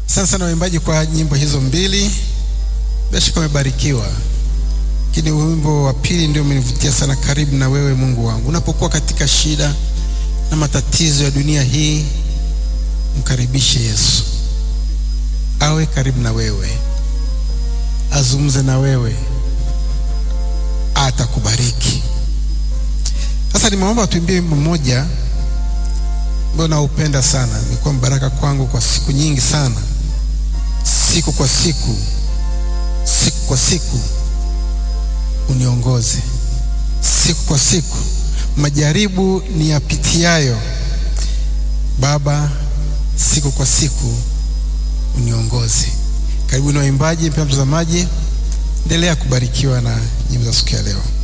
Asante sana waimbaji kwa nyimbo hizo mbili, bila shaka umebarikiwa. Lakini wimbo wa pili ndio umenivutia sana, karibu na wewe Mungu wangu. Unapokuwa katika shida na matatizo ya dunia hii, mkaribishe Yesu, awe karibu na wewe, azungumze na wewe, atakubariki. Sasa nimeomba tuimbie wimbo mmoja ambao naupenda sana, imekuwa mbaraka kwangu kwa siku nyingi sana, siku kwa siku, siku kwa siku uniongoze, siku kwa siku majaribu ni yapitiayo, Baba, siku kwa siku uniongoze. Karibu na waimbaji, mpendwa mtazamaji, endelea kubarikiwa na nyimbo za siku ya leo.